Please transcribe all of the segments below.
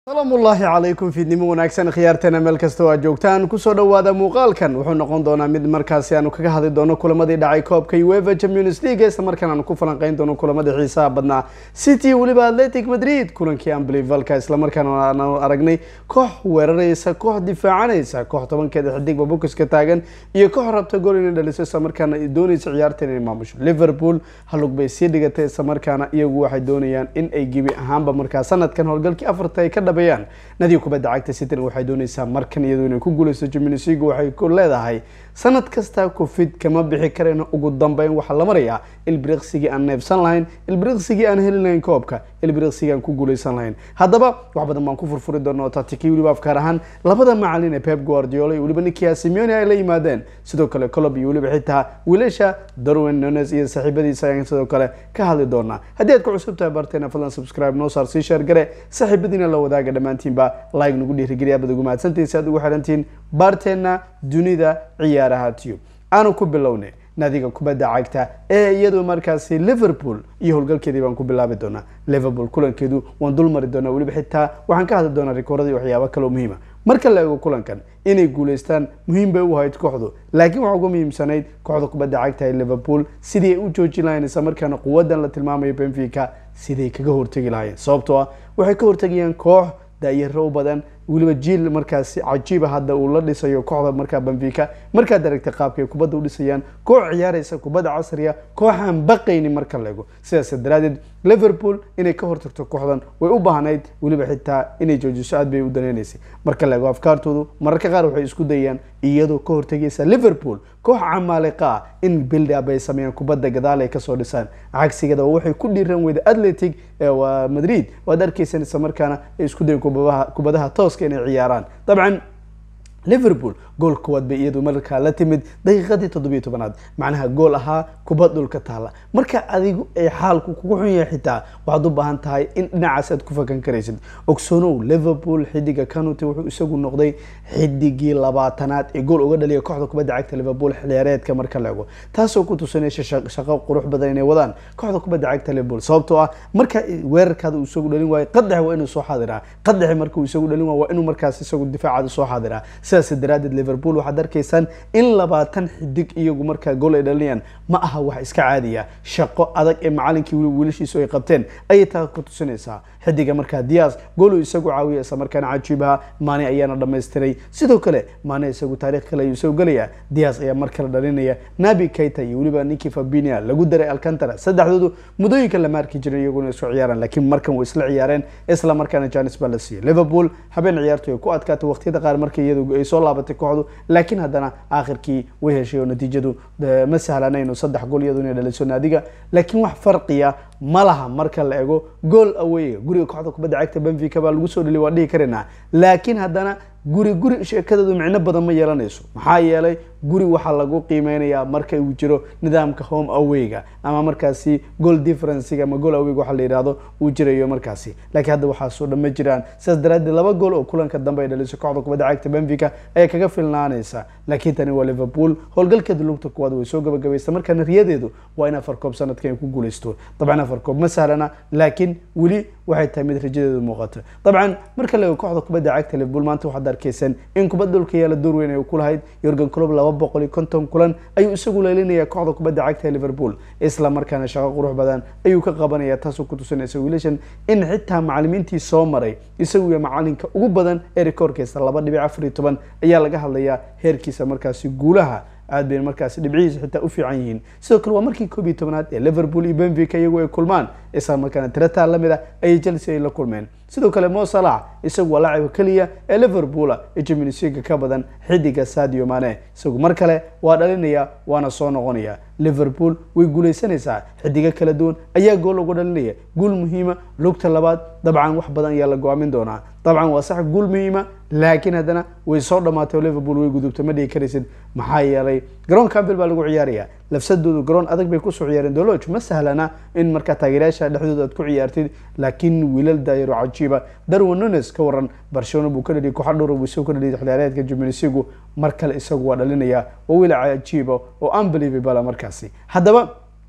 salaamu ullaahi calaykum fiidnimo wanaagsan khiyaarteena meel kasta oo aad joogtaan kusoo dhowaada muuqaalkan wuxuu noqon doonaa mid markaasi aanu kaga hadli doono kulamadii dhacay koobka ueva champions league isla markaan aanu ku falanqeyn doono kulamadii xiisaha badnaa city weliba atletic madrid kulankii amblivalka isla markaan aanu aragnay koox weeraraysa koox difaacanaysa koox tobankeeda xidigba bokiska taagan iyo koox rabta gool inay dhaliso isla markaana doonaysa ciyaarta inay maamusho liverpool halug bay sii dhigatay isla markaana iyagu waxay doonayaan in ay gebi ahaanba markaa sanadkan howlgalkii afarta ay ka dhabeeyaan nadiga kubadda cagta cityn waxay doonaysaa markan iyadu inay ku guuleysto champions league waxay ku leedahay sanad kasta covid kama bixi karayno ugu dambeyn waxaa la marayaa ilbiriqsigii aan neefsan lahayn ilbiriqsigii aan heli lahayn koobka ilbiriqsigii aan ku guuleysan lahayn haddaba wax badan baan ku furfuri doona oo tatikii weliba afkaar ahaan labada macalin ee pep guardiola iyo weliba nikia simeone ay la yimaadeen sidoo kale colob iyo weliba xitaa wiilasha darwin nunes iyo saaxiibadiisa ayaan sidoo kale ka hadli doonaa haddii aad ku cusub tahay barteena fadlan subscribe noo saar sii sheer gare saaxiibadiina la wadaaga dhammaantiinba like nagu dhiirigeliya baad ugu mahadsantihin si aad ugu xirantihiin baarteena dunida ciyaaraha tube aanu ku bilownay nadiga kubadda cagta ee iyadu markaasi liverpool iyo howlgalkeedii baan ku bilaabi doonaa liverpool kulankeedu waan dul mari doonaa weliba xitaa waxaan ka hadli doonaa rikoorada iyo waxyaabo kaloo muhiima marka la eego kulankan inay guuleystaan muhiim bay u ahayd kooxdu laakiin waxaa uga muhiimsanayd kooxda kubadda cagta ee liverpool sidii ay u joojin lahayn isla markaana quwadan la tilmaamayo benfica siday kaga hortegi lahaayeen sababtoo ah waxay ka hortegayaan koox daayaro u badan weliba jiil markaasi cajiiba hadda uu la dhisayo kooxda markaa benfica markaad aragtay qaabka ay kubadda u dhisayaan koox ciyaaraysa kubadda casriya kooxaan baqaynin marka la ego sidaas daraadeed liverpool inay ka hortagto kooxdan way u baahnayd weliba xitaa inay joojiso aad bay u daneynaysay marka la ego afkaartoodu mararka qaar waxay isku dayaan iyadoo ka hortegaysa liverpool koox camaaliqa ah in build-up ay sameeyaan kubadda gadaal ay kasoo dhisaan cagsigada waxay ku dhiiran weyda atletic waa madrid waad arkaysaan isla markaana ay isku dayan kubadaha tooska inay ciyaaraan dabcan liverpool gool kuwaad bay iyadu markaa la timid daqiiqadii toddobiyo tobanaad macnaha gool ahaa kubad dhulka taala marka adigu ay xaalku kugu xun yahay xitaa waxaad u baahan tahay in dhinacaas aad ku fakan karaysid ogsoonow liverpool xidiga canuty wuxuu isagu noqday xidigii labaatanaad ee gool uga dhaliya kooxda kubadda cagta liverpool xilciyaareedka marka la ego taasoo ku tusinaysa shaqo qurux badan inay wadaan kooxda kubadda cagta liverpool sababtoo ah marka weerarkaada uu isagu dhalin waayo qadax waa inuu soo xaadiraa qadaxi marka uu isagu dhalin waayo waa inuu markaas isagu difaacaada soo xaadiraa sidaas daraadeed liverpool waxaad arkaysaan in labaatan xidig iyagu markaa gool ay dhalinayaan ma aha wax iska caadiya shaqo adag ee macalinkii weli wiilashiisu ay qabteen ayay taa ku tusinaysaa xidiga markaa dias gooluu isagu caawiya isla markaana cajiibaha maane ayaana dhamaystiray sidoo kale maane isagu taarikh kale ayuu isagu gelaya dias ayaa mar kale dhalinaya nabi keita iyo weliba ninkii fabinia lagu daray alcantara saddexdoodu muddooyinka lama arki jirin iyaguna isku ciyaaraan laakiin markan way isla ciyaareen isla markaana janis baa la siiyey liverpool habeen ciyaartu ay ku adkaatay waqtiyada qaar markii iyadu ay soo laabatay kooxdu laakiin haddana aakhirkii way heshay oo natiijadu ma sahlanayno saddex gool iyadu inay dhaliso naadiga laakiin wax farqiya ma laha marka la ego gool aweyga guriga kooxda kubadda cagta benfica baa lagu soo dhaliy waa dhihi karaynaa laakiin haddana guri guri sheekadeedu micno badan ma yeelanayso maxaa yeelay guri waxaa lagu qiimeynayaa marka uu jiro nidaamka home aweyga ama markaasi goal differencega ama goal aweyga waxa la yidhahdo uu jirayo markaasi laakiin hadda waxaasoo dhan ma jiraan sidaas daraadeed laba gool oo kulanka dambe ay dhaliso kooxda kubadda cagta benfica ayaa kaga filnaanaysa laakiin tani waa liverpool howlgalkeeda lugta kuwaad way soo gabagabaysta markaana riyadeedu waa in afar koob sanadkan ay ku guuleysto dabcan afar koob ma sahlana laakiin weli waxay tahay mid rajadeedu muuqato dabcan marka la ego kooxda kubadda cagta liverpool maanta waxaad arkaysan in kubadda dhulka yaala door weyn ay ku lahayd yorgan clob laba boqol iyo konton kulan ayuu isagu leelinayaa kooxda kubadda cagta ee liverpool isla markaana shaqo qurux badan ayuu ka qabanaya taasoo ku tusinaysa wiilashan in xitaa macalimiintii soo maray isagu iyo macalinka ugu badan ee rikoorkiisa laba dhibic afar iyo toban ayaa laga hadlayaa heerkiisa markaasi guulaha aad bay markaasi dhibcihiisa xitaa u fiican yihiin sidoo kale waa markii koob iyo tobanaad ee liverpool iyo benfica iyagu ay kulmaan isla markaana tirataa lamid ah ayay chelsea ay la kulmeen sidoo kale mo salax isagu waa laacibka keliya ee liverpool ee champions league ka badan xidiga sadio mane isagu mar kale waa dhalinaya waana soo noqonaya liverpool way guuleysanaysaa xidigo kala duwan ayaa gool ugu dhalinaya guul muhiima lugta labaad dabcan wax badan ayaa la go-aamin doonaa dabcan waa sax guul muhiima laakiin haddana way soo dhamaatay oo liverpool way gudubtay ma dhigi karaysid maxaa yeelay garoon campbell baa lagu ciyaaraya lafsadoodu garoon adag bay kusoo ciyaareen doloj ma sahlana in markaa taageerayaasha dhexdooda aad ku ciyaartid laakiin wiilal daayaro cajiiba darwin nunes ka waran barcelona buu ka dhaliyay kooxa dhowr buu isagu ka dhaliyay xilciyaareedka jimilisigu mar kale isagu waa dhalinaya waa wiil cajiiba oo unbelievable markaasi haddaba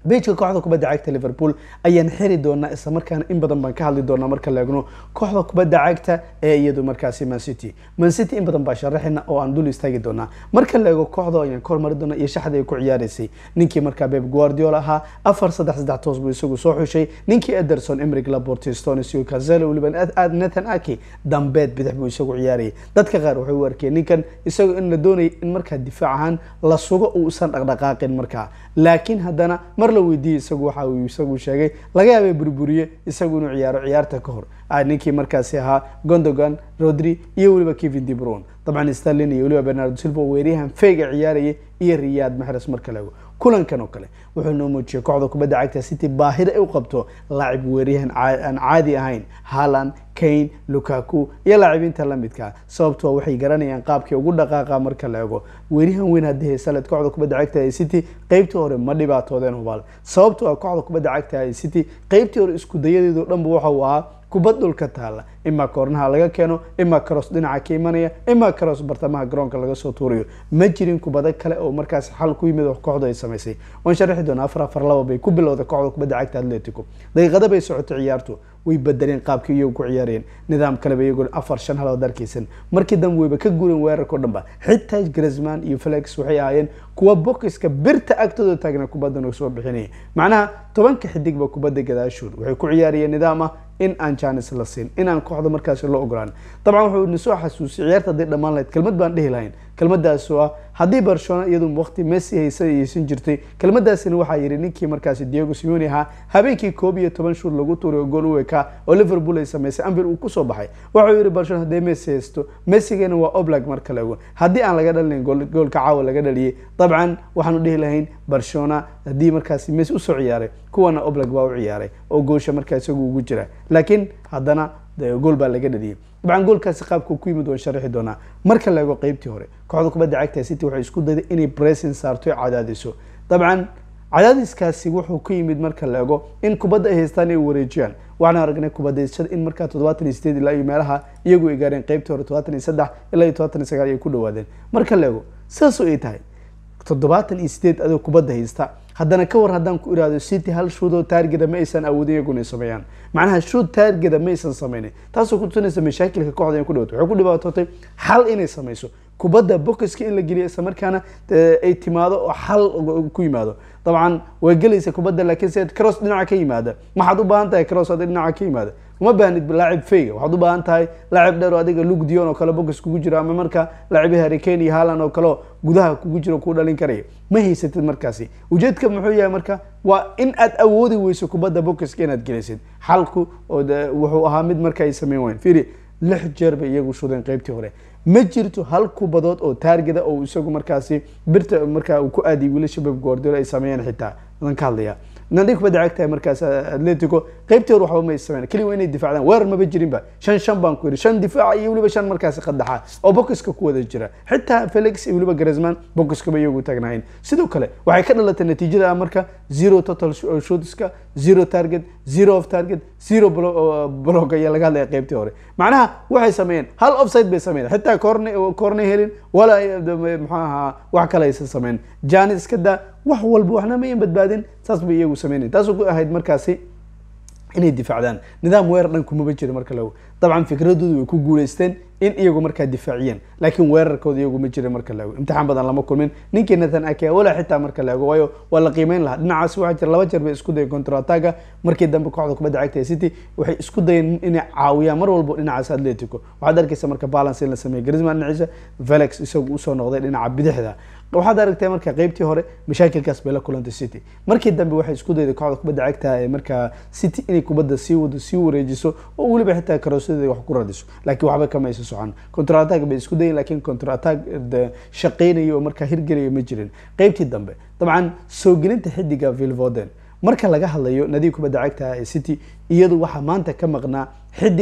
beijka kooxda kubadda cagta liverpool ayaan xiri doonaa isla markaana in badan baan ka hadli doonaa marka la eegno kooxda kubadda cagta ee iyadu markaasi man city man city in badan baa sharaxina oo aan dul istaagi doonaa marka la eego kooxda ayaan ka hormari doonaa iyo shaxda ay ku ciyaaraysay ninkii markaa beb guardiola ahaa afar saddex saddex toos buu isagu soo xushay ninkii ederson emric laporte stones iyo kazelo weliba nathan aki dambeed bidix buu isagu ciyaarayay dadka qaar waxay u arkeen ninkan isagoo in la doonayay in markaa difaac ahaan la sugo uusan dhaqdhaqaaqin markaa laakiin haddana mar la weydiiyey isagu waxa uu isagu sheegay laga yaabay burburiye isagu inuu ciyaaro ciyaarta ka hor ninkii markaasi ahaa gondogan rodri iyo weliba kevin debron dabcan starlin iyo weliba bernardo silva oo weeryahan feyga ciyaarayay iyo riyad maxres marka la ego kulankan oo kale wuxuu noo muujiyay kooxda kubadda cagta city baahida ay u qabto laacib weeryahan aan caadi ahayn haaland kane lukaku iyo laacibiinta lamidka sababtoo waxay garanayaan qaabkii ugu dhaqaaqa marka la ego weeryahan weyn haddii haysaled kooxda kubadda cagta ee city qeybtii hore ma dhibaatoodeen hubaal sababtoo ah kooxda kubadda cagta ee city qeybtii hore isku dayadeedu dhanba waxa uu ahaa kubad dhulka taalla imaa koornaha laga keeno imaa karoos dhinaca ka imanaya imaa karoos bartamaha garoonka laga soo tuurayo ma jirin kubado kale oo markaas xal ku yimid kooxdu ay samaysay waan sharaxi doonaa afar afar laba bay ku bilowday kooxda kubadda cagta atletico daqiiqada bay socotay ciyaartu way bedeleen qaabkii iyagu ku ciyaarayeen nidaam kaleba iyagoo afar shan halood arkaysan markii dambe wayba ka guureen weerarka o dhan ba xitaa grisman iyo felix waxay ahaayeen kuwa bokiska birta agtooda taagna kubaddan soo bixinaya macnaha tobanka xidigba kubadda gadaashood waxay ku ciyaarayeen nidaam ah in aan janis la siin in aan kooxda markaasi loo ogolaan dabcan wuxuu nasoo xasuusiyay ciyaarta hadday dhammaan lahayd kelmad baan dhehi lahayn kelmadaas oo ah haddii barcelona iyadu waqti messi haysa aysan jirtay kelmadaasina waxaa yidhi ninkii markaasi diego simeone ahaa habeenkii koob iyo toban shuur lagu tuuray oo gool u ekaa oo liverpool ay samaysay anvil uu kusoo baxay waxuu yidhi barcelona haddii messi haysto messigana waa oblag marka la ego haddii aan laga dhalinayn goolka caawa laga dhaliyay dabcan waxaanu dhihi lahayn barcelona haddii markaasi messi usoo ciyaaray kuwana oblag baa u ciyaaray oo goosha markaa isagu ugu jira laakiin haddana gool baa laga dhaliyay dabcan goolkaasi qaabka ku yimid waan sharaxi doonaa marka la ego qeybtii hore kooxda kubadda cagta city waxay isku dayday inay bressing saarto o cadaadiso dabcan cadaadiskaasi wuxuu ka yimid marka la ego in kubadda ay haystaan ay wareejiyaan waxaan aragnay kubadaysashada in markaa toddobaatan iyo sideed ilaa iyo meelaha iyagu ay gaareen qeybtii hore toddobaatan iyo saddex ilaa iyo toddobaatan iyo sagaal ay ku dhawaadeen marka la ego sidaasoo ay tahay toddobaatan iyo sideed adoo kubadda haysta haddana ka war haddaan ku iraahdo city hal shuudoo taargeda ma aysan awoodin iyaguna ay sameeyaan macnaha shuud taargeda ma aysan sameynin taasoo ku tusinaysa mashaakilka kooxda ay ku dhawatay waxay ku dhibaatootay xal inay sameyso kubadda bokiska in la geliyo isla markaana ay timaado oo xal ku yimaado dabcan way gelaysa kubadda laakiin se cross dhinaca ka yimaada maxaad u baahan tahay cross hadii dhinaca ka yimaada uma baahnid laacib feyga waxaad u baahan tahay laacib dheer oo adiga lug dion oo kale bokis kugu jiro ama marka laacibi harikane iyo haaland oo kale gudaha kugu jiro kuu dhalin karaya ma haysatid markaasi ujeedka muxuu yahay marka waa in aad awoodi weyso kubadda bokiska inaad gelisid xalku wuxuu ahaa mid marka ay sameyn wayn fiiri lix jeer bay iyagu shudeen qeybtii hore ma jirto hal kubadood oo taargeda oo isagu markaasi birta markaa uu ku aadiyay wiilasha beb guardiola ay sameeyeen xitaa adan ka hadlaya nadi kubadda cagtahay markaas atletico qeybtii hore waxba may sameyn keliya waa inay difaacdaan weerar maba jirinba shan shan baan ku yidhi shan difaaca iyo weliba shan markaasi qadaxa oo bokiska ku wada jira xitaa felix iyo weliba grisman bokiskaba iyagu taagnaayeen sidoo kale waxay ka dhalatay natiijada ah marka zero total shootska zero target zero of target zero blog ayaa laga hadlaya qeybtii hore macnaha waxay sameeyeen hal offside bay sameeyeen xitaa corne corne helin walaa muxuu ahaa wax kale aysan sameyn janis iska daa wax walba waxna mayan badbaadin saas bay iyagu sameynayen taasoo ku ahayd markaasi inay difaacdaan nidaam weerar dhan kumaba jira marka lago dabcan fikradoodu way ku guuleysteen in iyagu markaa difaaciyeen laakiin weerarkooda iyagu ma jira marka laego imtixaan badan lama kulmin ninkii nathan ake walaa xitaa marka laego waayo waa la qiimeyn lahaa dhinacaas waxaa jira laba jeer bay isku dayeen contrataga markii dambe kooxda kubadda cagta ee city waxay isku dayeen inay caawiyaan mar walbo dhinacaas atletico waxaad arkaysa marka balance in la sameeyey grisman dhinaciisa felix isagu usoo noqday dhinaca bidixda waxaad aragtay marka qeybtii hore mashaakilkaas bay la kulantay city markii dambe waxay isku dayday kooxda kubadda cagta ee markaa city inay kubadda sii wado sii wareejiso oo weliba xitaa karoosadeeda wax ku radiso laakiin waxba kama aysan socon contra attack bay isku dayen laakiin contra attack shaqeynaya oo markaa hirgelaya ma jirin qeybtii dambe dabcan soo gelinta xidiga vilvoden marka laga hadlayo nadiib kubadda cagta ee city iyadu waxaa maanta ka maqnaa xidig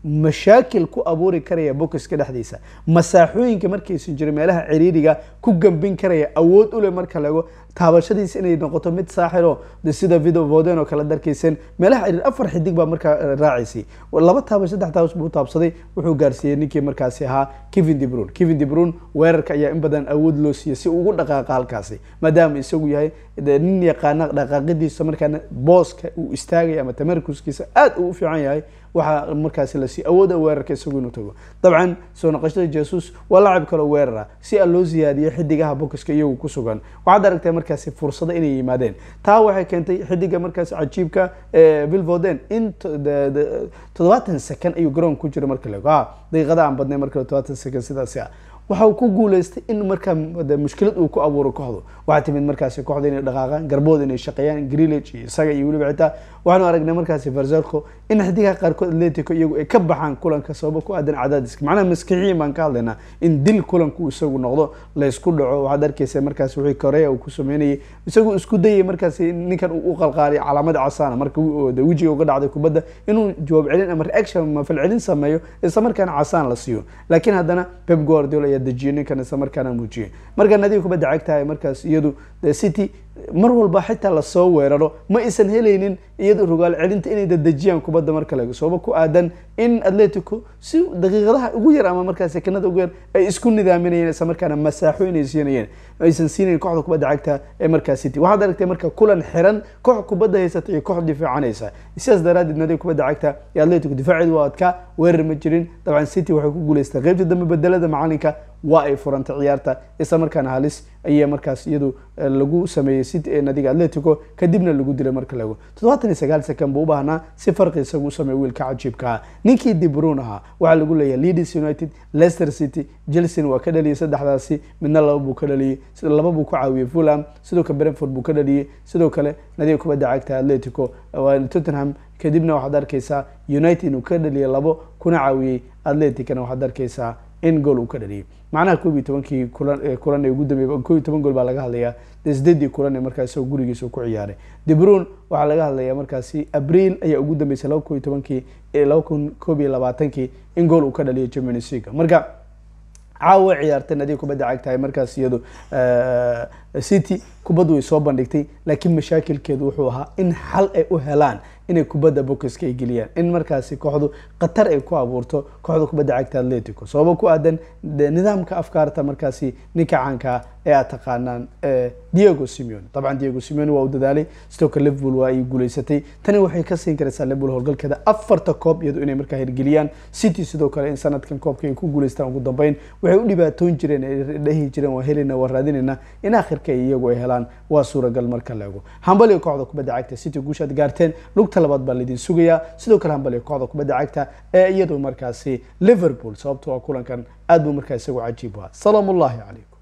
mashaakil ku abuuri karaya bokiska dhexdiisa masaaxooyinka markaysan jirin meelaha ciriiriga ku gambin karaya awood u leh marka laego taabashadiisa inay noqoto mid saaxiro de sida video voden oo kale darkayseen meelaha ciriir afar xidig baa markaa raacaysay laba taaba saddex taabas buu taabsaday wuxuu gaarsiiyey ninkii markaasi ahaa kevin de brun kevin de brun weerarka ayaa in badan awood loo siiyey si ugu dhaqaaqa halkaasi maadaama isagu yahay nin yaqaana dhaqaaqidiisa markaana booska uu istaagaya ama tamarkuskiisa aad uu u fiican yahay waxaa markaasi la siiy awooda weerarka isagu inuu tago dabcan soo noqoshada jesus waa lacab kaloo weerara si a loo siyaadiyo xidigaha bokiska iyagu ku sugan waxaad aragtay markaasi fursado inay yimaadeen taa waxay keentay xidiga markaasi cajiibka vilvoden in toddobaatan second ayuu garoon ku jira marka laego a daqiiqada aan badnay marka toddobaatan second sidaasi ah waxa uu ku guuleystay in markaa mushkilad uu ku abuuro kooxdu waxaa timid markaasi kooxda inay dhaqaaqaan garbood inay shaqeeyaan grillage iyo isaga iyo weliba xitaa waxaanu aragnay markaasi verzerco in xidigaha qaarkood atletico iyagu ay ka baxaan kulanka sababo ku aadan cadaadiska macnaha maskixiyin baan ka hadlaynaa in dil kulanku isagu noqdo laysku dhaco waxaad arkeysa markaasi wixii korea uu ku sameynayay isagu isku dayay markaasi ninkan uu u qalqaaliy calaamad casaana marka wejiga uga dhacday kubadda inuu jawaab celin ama reaction ama falcelin sameeyo isla markaana casaan la siiyo laakiin haddana pep guardiola ayaa dejiyay ninkan isla markaana muujiyay marka nadiga kubadda cagtahay markaas iyadu city mar walba xitaa lasoo weeraro ma aysan helaynin iyado rogaal celinta inay dadejiyaan kubadda marka laga sababa ku aadan in atletico si daqiiqadaha ugu yar ama markaa sekanada ugu yar ay isku nidaaminayeen isla markaana masaaxo inay siinayeen aysan siinayn kooxda kubadda cagta ee markaa city waxaad aragtay marka kulan xiran koox kubadda haysata iyo koox difaacanaysa sidaas daraadeed nadiga kubadda cagta ee atletico difaaceedu waa adkaa weerar ma jirin dabcan city waxay ku guuleystay qeybta dambe bedelada macalinka waa ay furantay ciyaarta isla markaana halis ayaa markaas iyadu lagu sameeyey city nadiga atletico kadibna lagu dilay marka lago toddobaatan iyo sagaal second buu u baahnaa si farqi isagu u sameey wiilka cajiibka ah ninkii dibrun ahaa waxaa lagu leeyahay leeds united leicester city chelsea waa ka dhaliyay saddexdaasi midna laba buu ka dhaliyey laba buu ku caawiyey fulham sidoo kale brentford buu ka dhaliyey sidoo kale nadiga kubadda cagta atletico tottenham kadibna waxaad arkeysaa united inuu ka dhaliyay labo kuna caawiyey atleticana waxaad arkeysaa in gool uu ka dhaliyay macnaha koob iyo tobankii kulan kulan ee ugu dambeeyay koob iyo toban gool baa laga hadlayaa dee sideedii kulan ee markaas isagoo gurigiisa ku ciyaaray debrun waxaa laga hadlayaa markaasi abriil ayaa ugu dambeysay laba koob iyo tobankii laba kun koob iyo labaatankii in gool uu ka dhaliyay champions league marka caawa ciyaartay nadiga kubadda cagtahay markaas iyadu city kubaddu way soo bandhigtay laakiin mashaakilkeedu wuxuu ahaa in xal ay u helaan inay kubadda bokiska ay geliyaan in markaasi kooxdu khatar ay ku abuurto kooxda kubadda cagta atletico sababo ku aadan nidaamka afkaarta markaasi ninka caankaa ee aad taqaanaan diego simeone dabcan diego simeone waa u dadaalay sidoo kale liverpool waa ay guuleysatay tani waxay ka siin karaysaa liverpool howlgalkeeda afarta koob iyado inay markaa hirgeliyaan city sidoo kale in sanadkan koobka ay ku guuleystaan ugu dambeyn waxay u dhibaatoon jireen ay dhahi jireen waa helayna waa raadinayna in akhirka iyagu ay helaan waa suuragal marka la ego hambaliga kooxda kubadda cagta city guushaad gaarteen lugta labaad baa laydin sugayaa sidoo kale hambaliga kooxda kubadda cagta ee iyadu markaasi liverpool sababto waa kulankan aad buu markaa isagu cajiib u ahaa salaam ullahi calaykum